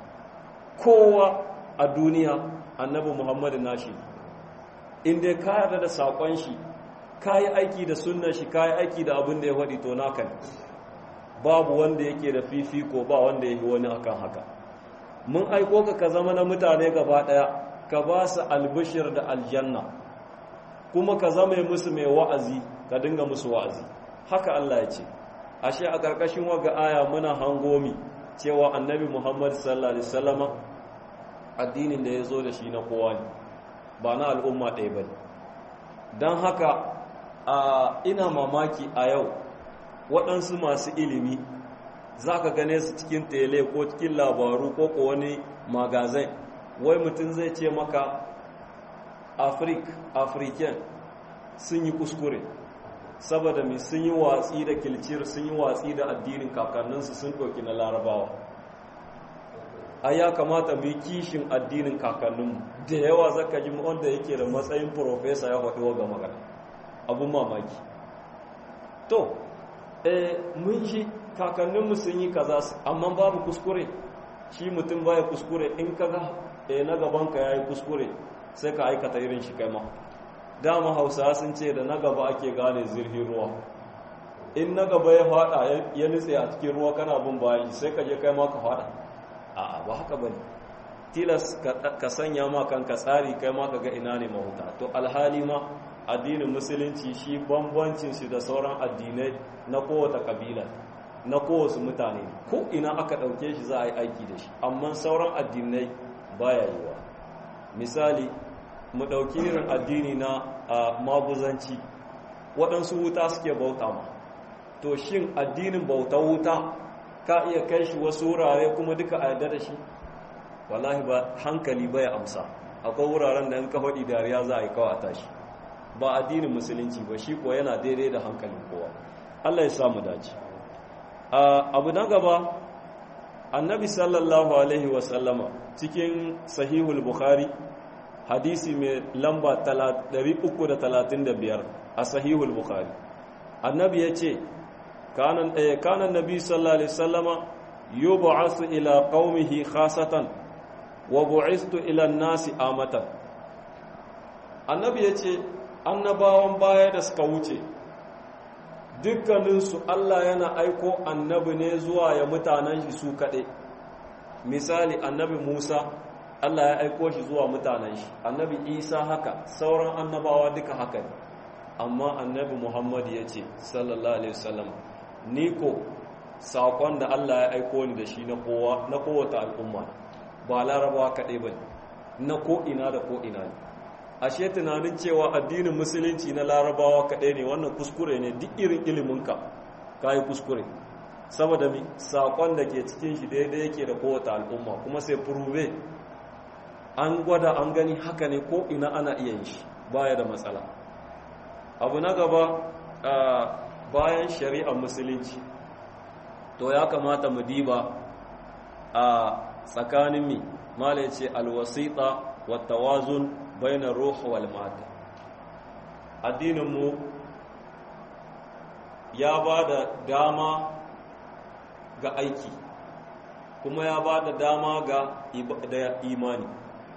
kowa a duniya annabi Muhammadu nashi in dai ka yarda da saƙon shi ka yi aiki da sunnan shi ka yi aiki da abin da ya faɗi to naka ne babu wanda yake da fifiko ba wanda ya yi wani akan haka mun aiko ka ka zama na mutane gaba ɗaya ka ba su albishir da aljanna kuma ka zama musu mai wa'azi ka dinga musu wa'azi haka Allah ya ce ashe a ƙarƙashin waga aya muna hangomi cewa annabi muhammad sallallahu alaihi wasallama addinin da ya zo da shi na kowa ne ba na al'umma ɗaya ba don haka a ina mamaki a yau waɗansu masu ilimi za ka gane su cikin tele ko cikin labaru ko ko wani magazin wai mutum zai ce maka afrik african sun yi kuskure saboda mai sun yi watsi da kilcir sun yi watsi da addinin kakanninsu sun ɗauki na larabawa a ya kamata mu yi kishin addinin kakanninmu da yawa zaka ji wanda yake da matsayin profesa ya faɗi ga magana abun mamaki to eh mun shi kakanninmu sun yi kaza amma babu kuskure shi mutum baya kuskure in kaga eh na gabanka yayi kuskure sai ka aikata irin shi kai ma dama hausa sun ce da na gaba ake gane zirhin ruwa in na gaba ya fada ya nutse a cikin ruwa kana bin bayan sai ka je kai ma ka fada a'a ba haka bane tilas ka sanya ma kanka tsari kai ma ka ga ina ne mahuta to alhali ma addinin musulunci shi bambancin shi da sauran addinai na kowace kabila na kowace mutane ko ina aka ɗauke shi za a yi aiki da shi amma sauran addinai baya yiwa misali mu ɗauki irin addini na maguzanci waɗansu wuta suke bauta ma to shin addinin bauta wuta ka iya kai shi wasu wurare kuma duka a yarda da shi wallahi ba hankali bai amsa akwai wuraren da in ka faɗi dariya za a yi kawo a tashi ba addinin musulunci ba shi ko yana daidai da hankalin kowa Allah ya samu dace abu na gaba annabi sallallahu alaihi wasallama cikin sahihul bukhari hadisi mai lamba 335 a sahihul bukhari annabi ya ce kanan nabi sallallahu alaihi wasallama yub'asu ila qaumihi khasatan wa bu'istu ila nasi amatan annabi ya ce annabawan baya da suka wuce dukkaninsu Allah yana aiko annabi ne zuwa ya mutanen shi su kaɗai misali annabi Musa Allah ya aiko shi zuwa mutanen shi annabi Isa haka sauran annabawa duka haka ne amma annabi Muhammad ya ce sallallahu alaihi wasallam ni ko saƙon da Allah ya aiko ni da shi na kowa na kowace al'umma ba larabawa kaɗai ba na ko'ina da ko'ina ne ashe tunanin cewa addinin musulunci na larabawa kaɗai ne wannan kuskure ne duk irin iliminka ka yi kuskure saboda mi saƙon da ke cikin shi daidai yake da kowace al'umma kuma sai furube an gwada an gani haka ne ko ina ana iya yin shi baya da matsala abu na gaba bayan shari'ar musulunci to ya kamata mu diba a tsakanin mi mala ya ce alwasita wa tawazun bainar ruhu wal mata addininmu ya ba da dama ga aiki kuma ya ba da dama ga imani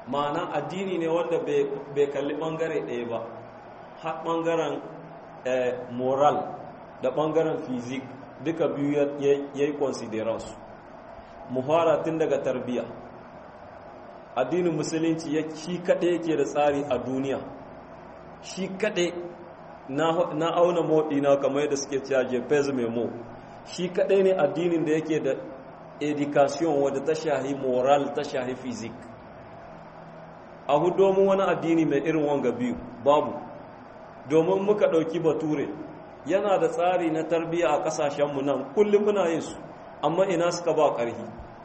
ma'ana addini ne wanda bai kalli ɓangare ɗaya ba har ɓangaren moral da ɓangaren fizik duka biyu ya yi considerance muhara tun daga tarbiyya addinin musulunci ya shi kaɗai yake da tsari a duniya shi kaɗai na auna moɗina kamar yadda suke cewa jefez memo shi kaɗai ne addinin da yake da education wadda ta shahi moral ta shahi fizik a domin wani addini mai irin wanga biyu babu domin muka ɗauki bature yana da tsari na tarbiyya a ƙasashenmu nan kullum muna yin su amma ina suka ba ƙarhi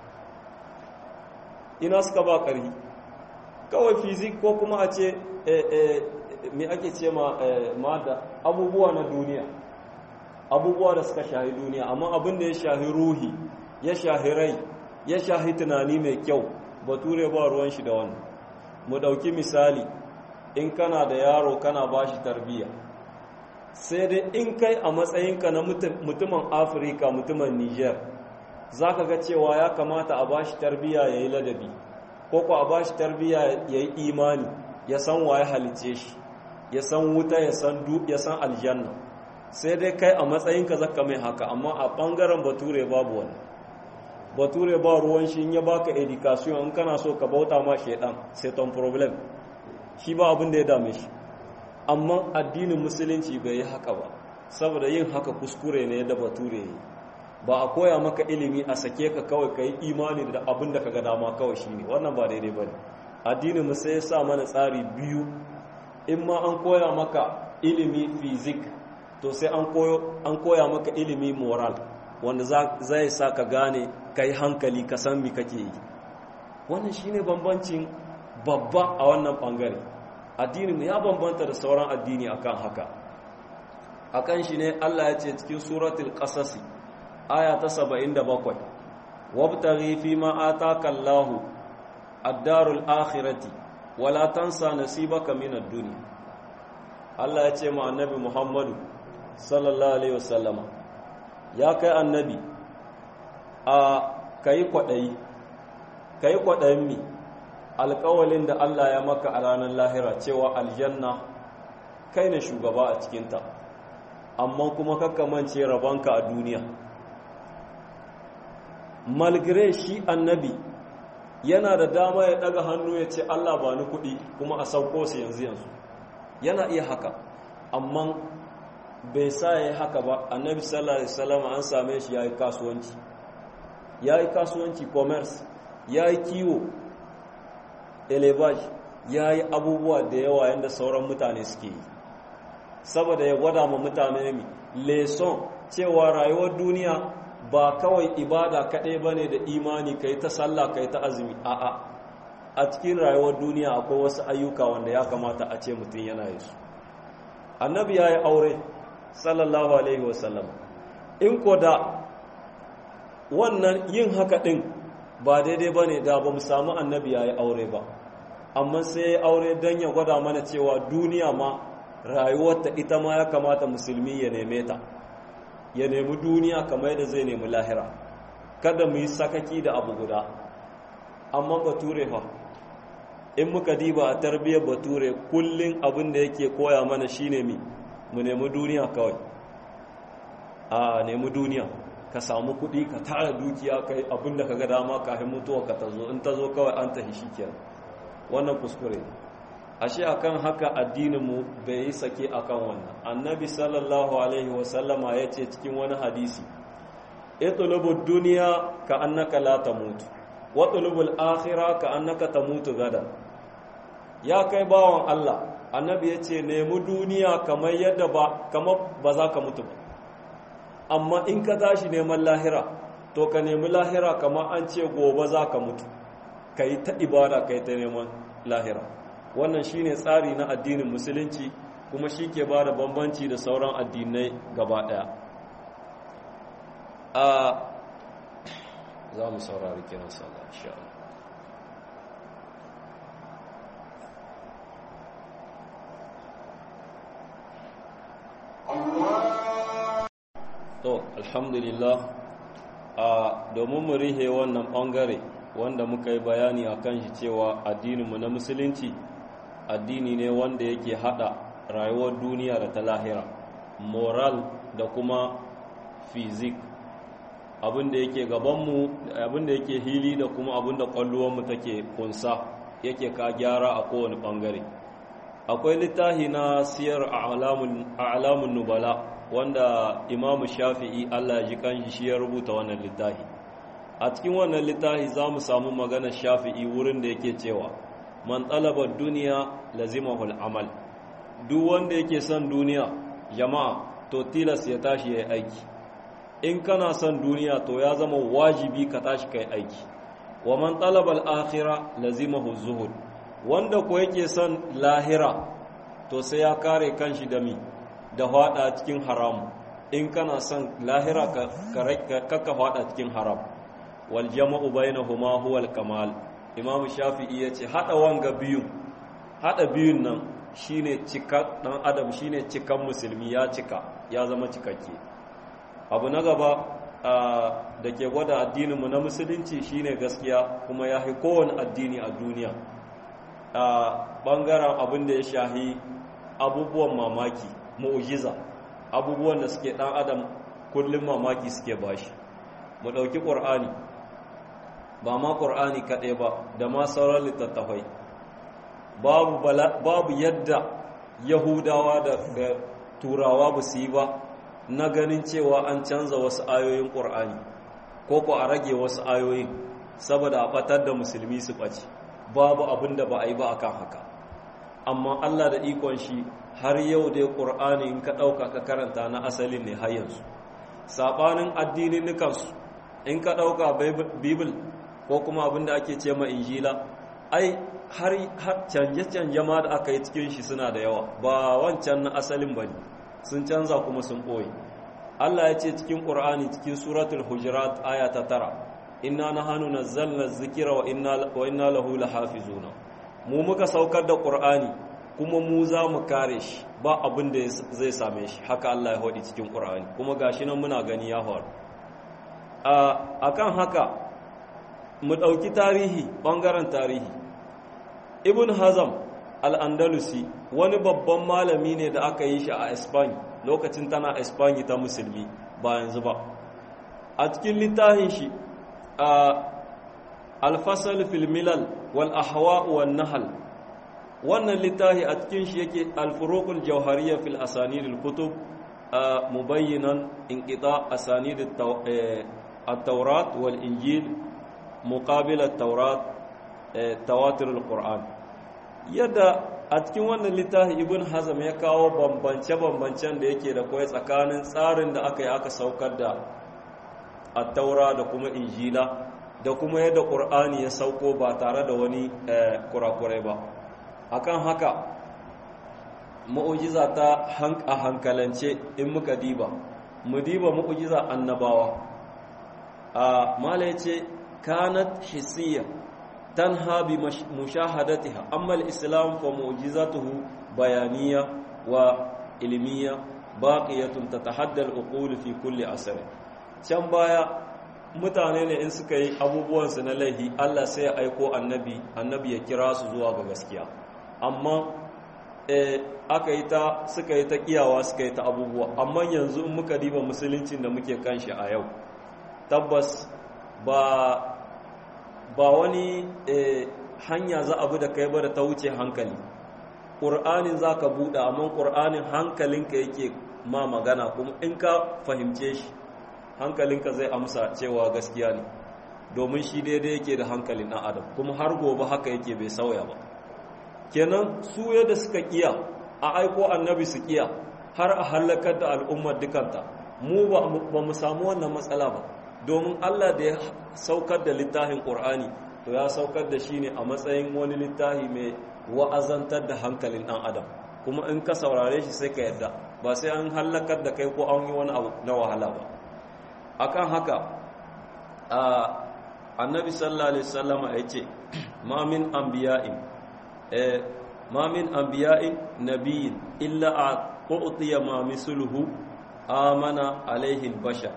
ina suka ba ƙarhi kawai fizik ko kuma a ce me ake ce ma da abubuwa na duniya abubuwa da suka shahi duniya amma abin da ya shahi ruhi ya shahi rai ya shahi tunani mai kyau bature ba ruwan shi da wannan mu ɗauki misali in kana da yaro kana ba shi tarbiyya sai dai in kai a matsayinka na mutumin afirka mutumin niger za ka ga cewa ya kamata a ba shi tarbiyya ya yi ladabi ko ko a ba shi tarbiyya ya yi imani ya san waye halice shi ya san wuta ya san aljanna sai dai kai a matsayinka zaka mai haka amma a ɓangaren bature babu wani bature ba ruwan shi in ya baka education in kana so ka bauta ma shaidan sai ton problem shi ba abin da ya dame shi amma addinin musulunci bai yi haka ba saboda yin haka kuskure ne da bature yi ba a koya maka ilimi a sake ka kawai ka yi imani da abin da ka ga dama kawai shi ne wannan ba daidai ba ne addinin mu sai ya sa mana tsari biyu in ma an koya maka ilimi fizik to sai an koya maka ilimi moral wanda zai sa ka gane ka yi hankali ka san mi kake yi wannan shine bambancin babba a wannan bangare addinin ya bambanta da sauran addini akan haka akan shi ne Allah ya ce cikin suratul qasas aya ta 77 wabtaghi fi ma ataka Allahu ad-darul akhirati wala tansa nasibaka min ad-dunya Allah ya ce ma annabi Muhammadu sallallahu alaihi wasallama ya kai annabi a kai kwadayi kai kwadayin mi alƙawalin da Allah ya maka a ranar lahira cewa aljanna kai ne shugaba a cikinta amma kuma kakkamance rabonka a duniya malgire shi annabi yana da dama ya daga hannu ya ce Allah ba ni kuɗi kuma a sauko su yanzu yanzu yana iya haka amma bai sa ya yi haka ba annabi sallallahu alaihi wasallam an same shi ya yi kasuwanci ya yi kasuwanci commerce ya yi kiwo elevage ya yi abubuwa da yawa yadda sauran mutane suke yi saboda ya gwada ma mutane mi leson cewa rayuwar duniya ba kawai ibada kaɗai ba ne da imani ka yi ta sallah ka yi ta azumi a'a a cikin rayuwar duniya akwai wasu ayyuka wanda ya kamata a ce mutum yana yi su annabi ya yi aure sallallahu alaihi wasallam in ko da wannan yin haka ɗin ba daidai ba ne da ba mu samu annabi ya yi aure ba amma sai ya aure don ya gwada mana cewa duniya ma rayuwarta ita ma ya kamata musulmi ya neme ta ya nemi duniya kamar yadda zai nemi lahira kada mu yi sakaki da abu guda amma bature fa in muka diba a tarbiyyar bature kullum abin da yake koya mana shine mi mu nemi duniya kawai a nemi duniya ka samu kuɗi ka tara dukiya kai abin da ka ga dama kafin mutuwa ka ta zo in ta zo kawai an tafi shi kenan wannan kuskure ashe akan haka addininmu bai yi sake akan wannan annabi sallallahu alaihi wasallama ya ce cikin wani hadisi itulubu duniya ka annaka la tamutu wa tulubul akhirah ka annaka tamutu gada ya kai bawan Allah annabi ya ce nemi duniya kamar yadda ba kamar ba za ka mutu ba amma in ka tashi neman lahira to ka nemi lahira kamar an ce gobe za ka mutu ka yi ta ibada ka yi ta neman lahira wannan shine tsari na addinin musulunci kuma shi ke ba da bambanci da sauran addinai gaba ɗaya a za mu saurari kiran sallah insha to alhamdulillah a domin mu rihe wannan ɓangare wanda muka yi bayani a kan shi cewa addininmu na musulunci addini ne wanda yake hada rayuwar duniya da ta lahira moral da kuma fizik abinda yake gabanmu abinda yake hili da kuma abinda kwalluwanmu take kunsa yake ka gyara a kowane bangare akwai littafi na siyar a alamun nubala wanda imamu shafi'i allah ji kanshi shi ya rubuta wannan littafi a cikin wannan littafi za mu samu magana shafi'i wurin da yake cewa man talabar duniya lazimahul amal duk wanda yake son duniya jama'a to tilas ya tashi ya yi aiki in kana son duniya to ya zama wajibi ka tashi ka yi aiki wa man talabal akhira lazimahu zuhud wanda ko yake son lahira to sai ya kare kanshi da mi da hada cikin haram in kana son lahira ka ka hada cikin haram wal jama'u bainahuma huwa al kamal imam shafi'i yace hada wanga biyun hada biyun nan shine cika dan adam shine cikan musulmi ya cika ya zama cikakke abu na gaba da ke gwada addininmu na musulunci shine gaskiya kuma ya fi kowane addini a duniya a ɓangaren abin da ya shahi abubuwan mamaki mu'ujiza abubuwan da suke ɗan adam kullum mamaki suke bashi mu ɗauki ƙur'ani ba ma ƙur'ani kaɗai ba da ma sauran littattafai babu yadda yahudawa da turawa ba su yi ba na ganin cewa an canza wasu ayoyin ƙur'ani ko ko a rage wasu ayoyin saboda a ɓatar da musulmi su ɓace babu abin da ba a yi ba akan haka amma allah da ikon shi har yau dai ƙur'ani in ka ɗauka ka karanta na asalin ne har yanzu saɓanin addinin nukansu in ka ɗauka bibil ko kuma abin da ake ce ma injila ai har canje-canje ma da aka yi cikin shi suna da yawa ba wancan na asalin ba ne sun canza kuma sun ɓoye Allah ya ce cikin ƙur'ani cikin suratul hujurat aya ta tara inna na hannu na zalna zikira wa inna lahu lahafizuna mu muka saukar da ƙur'ani kuma mu za mu kare shi ba abin da zai same shi haka Allah ya haɗi cikin ƙur'ani kuma gashi nan muna gani ya faru a kan haka mu ɗauki tarihi ɓangaren tarihi ibn hazam al'andalusi wani babban malami ne da aka yi shi a espany lokacin tana espany ta musulmi ba yanzu ba a cikin littafin shi a alfasal filmilal wal ahwa wal nahal wannan littafi a cikin shi yake alfurukul jauhariya fil asanidil kutub mubayyinan inqita asanidit at-taurat wal injil muqabil at-taurat tawatir al-qur'an yadda a cikin wannan littafi ibn hazam ya kawo bambance-bambancen da yake da kwai tsakanin tsarin da aka yi aka saukar da attaura da kuma injila da kuma yadda ƙur'ani ya sauko ba tare da wani kurakurai ba akan haka ma'ujiza ta a hankalance in muka diba mu diba ma'ujiza annabawa a mala ya ce kanat hisiya تنهى بمشاهدتها أما الإسلام فمعجزته بيانية وعلمية باقية تتحدى العقول في كل عصر can baya mutane ne in suka yi abubuwansu na laihi Allah sai ya aiko annabi annabi ya kira su zuwa ga gaskiya amma aka yi ta suka yi ta kiyawa suka yi ta abubuwa amma yanzu in muka diba musuluncin da muke kanshi a yau tabbas ba ba wani hanya za a bi da kai ba da ta wuce hankali ƙur'anin za ka buɗe amma ƙur'anin hankalinka yake ma magana kuma in ka fahimce shi hankalinka zai amsa cewa gaskiya ne domin shi daidai yake da hankalin ɗan adam kuma har gobe haka yake bai sauya ba kenan su yadda suka kiya a aiko annabi su kiya har a hallakar da al'ummar dukanta mu ba mu samu wannan matsala ba domin Allah da ya saukar da littafin ƙur'ani to ya saukar da shi ne a matsayin wani littafi mai wa'azantar da hankalin ɗan adam kuma in ka saurare shi sai ka yadda ba sai an hallakar da kai ko an yi wani abu na wahala ba akan haka a annabi sallallahu alaihi wasallama ya ce ma min anbiya'in eh ma min anbiya'in nabiyyin illa a u'tiya ma misluhu amana alaihi al-bashar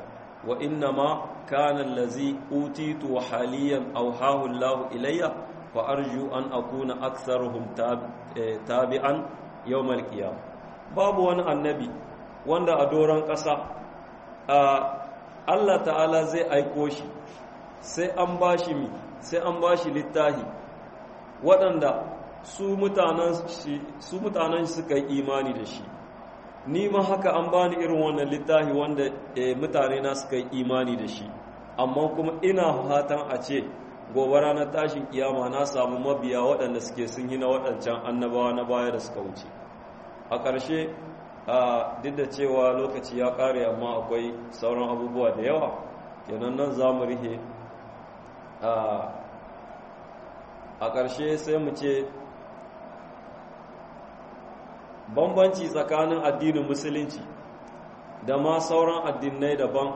wa inna ma kana allazi utitu wa haliyan awhahu Allah ilayya fa arju an akuna aktharuhum tabi'an yawmal qiyamah babu wani annabi wanda a doron ƙasa Allah ta'ala zai aiko shi sai an bashi mi sai an bashi littahi waɗanda su mutanen suka yi imani da shi ni ma haka an bani irin wannan littafi wanda mutane na suka yi imani da shi amma kuma ina fatan a ce gobe ranar tashin kiyama na samu mabiya waɗanda suke sun yi na waɗancan annabawa na baya da suka wuce a ƙarshe duk da cewa lokaci ya ƙare amma akwai sauran abubuwa da yawa kenan nan za mu rihe a ƙarshe sai mu ce bambanci tsakanin addinin musulunci da ma sauran addinai daban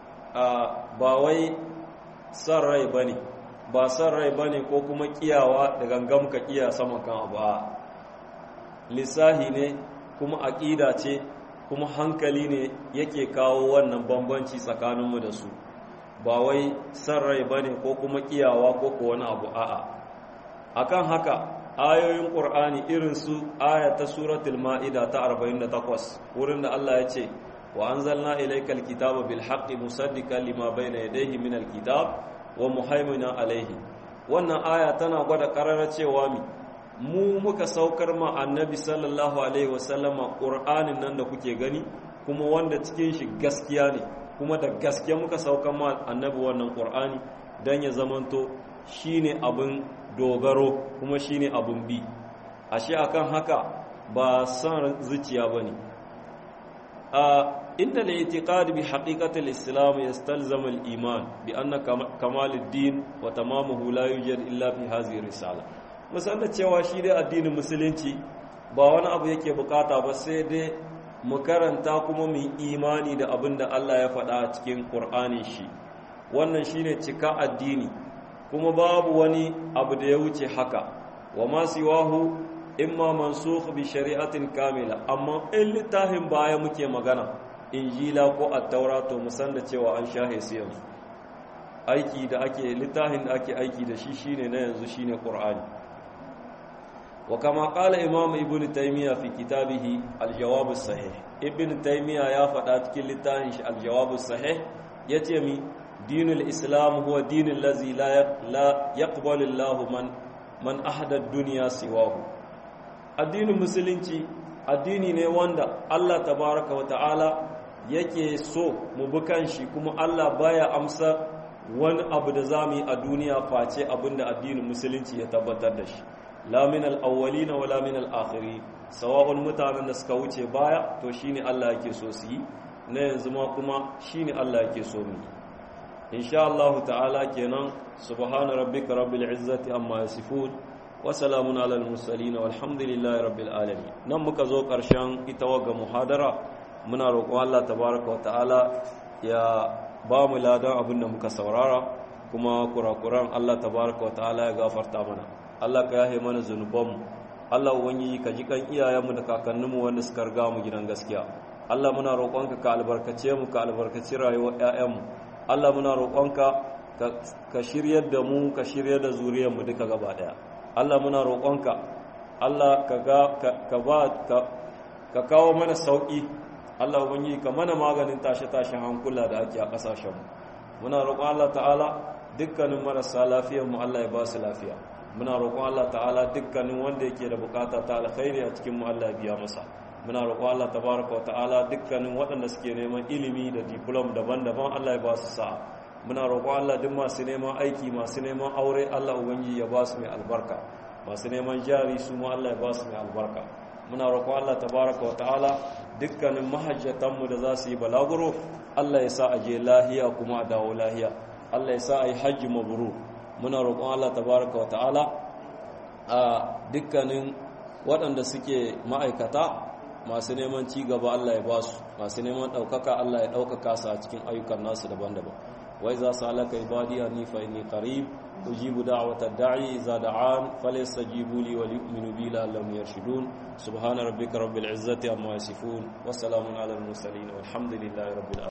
ba wai son rai ba ne ba son rai ba ne ko kuma kiyawa da gangam ka kiya sama kan abu a lissahi ne kuma aƙida ce kuma hankali ne yake kawo wannan bambanci tsakaninmu da su ba wai son rai ba ne ko kuma kiyawa ko ko wani abu a'a akan haka ayoyin ƙur'ani irin su aya ta suratul ma'ida ta 48 wurin da Allah ya ce wa anzalna ilaykal kitaba bil haqqi musaddiqan lima bayna yadayhi min al kitab wa muhaiminan alayhi wannan aya tana gwada karara cewa mi mu muka saukar ma annabi sallallahu alaihi wasallama ƙur'anin nan da kuke gani kuma wanda cikin shi gaskiya ne kuma da gaske muka saukar ma annabi wannan ƙur'ani don ya zamanto shine abin dogaro kuma shine abun bi ashe akan haka ba son zuciya bane a inda la itiqad bi haqiqati al-islam yastalzamu al-iman bi anna kamal ad-din wa tamamuhu la yujad illa fi hadhihi risala musan da cewa shi dai addinin musulunci ba wani abu yake bukata ba sai dai mu karanta kuma mu imani da abin da Allah ya faɗa cikin Qur'anin shi wannan shine cika addini kuma babu wani abu da ya wuce haka wa ma siwahu imma mansukh bi shari'atin kamila amma in littafin baya muke magana injila ko at-taura to musan da cewa an shahe su yanzu aiki da ake littafin da ake aiki da shi shine na yanzu shine qur'ani wa kama qala imam ibn taymiya fi kitabihi al-jawab as-sahih ibn taymiya ya faɗa cikin littafin shi al-jawab as-sahih yace mi دين الإسلام هو دين الذي لا لا يقبل الله من من أحد الدنيا سواه الدين المسلمي addini ne wanda Allah tabaraka wa ta'ala yake so mu bi kanshi kuma Allah baya amsa wani abu da zamu yi a duniya face abinda addinin musulunci ya tabbatar da shi la min al-awwalin wa la min al-akhirin sawa'un mutanen da suka wuce baya to shine Allah yake so su yi na yanzu ma kuma shine Allah yake so mu yi insha Allah ta'ala kenan subhana rabbika rabbil izzati amma yasifun wa salamun alal mursalin walhamdulillahi rabbil alamin nan muka zo karshen ita waga muhadara muna roƙon Allah tabaaraka wa ta'ala ya ba mu ladan abin da muka saurara kuma kurakuran Allah tabaaraka wa ta'ala ya gafarta mana Allah ka yahe mana zunubanmu Allah ubangiji ka ji kan iyayenmu da kakanninmu wanda suka riga mu gidan gaskiya Allah muna roƙonka ka albarkace mu ka albarkaci rayuwar ƴaƴanmu Allah muna roƙonka ka shiryar da mu ka shiryar da zuriyarmu duka gaba ɗaya Allah muna roƙonka Allah ka ka ba ka kawo mana sauƙi Allah ubangiji ka mana maganin tashe-tashen hankula da ake a ƙasashenmu muna roƙon Allah ta'ala dukkanin marasa lafiyar mu Allah ya ba su lafiya muna roƙon Allah ta'ala dukkanin wanda yake da bukata ta alkhairi a cikin mu Allah ya biya masa muna roƙon Allah tabaraka wa ta'ala dukkanin waɗanda suke neman ilimi da diplom daban-daban Allah ya ba su sa'a muna roƙon Allah duk masu neman aiki masu neman aure Allah ubangiji ya ba su mai albarka masu neman jari su ma Allah ya ba su mai albarka muna roƙon Allah tabaraka wa ta'ala dukkanin mahajjatanmu da za su yi balaguro Allah ya sa a je lahiya kuma a dawo lahiya Allah ya sa a yi hajji mabrur muna roƙon Allah tabaraka wa ta'ala a dukkanin waɗanda suke ma'aikata masu neman ci gaba Allah ya ba su masu neman ɗaukaka Allah ya ɗaukaka su a cikin ayyukan nasu daban-daban wai za su halaka ibadi a nifa inni qarib ujibu da'wata da'i idza da'an falyastajibu li wa yu'minu bi la'allahum yarshudun subhana rabbika rabbil izzati amma yasifun wa salamun alal mursalin walhamdulillahi rabbil alamin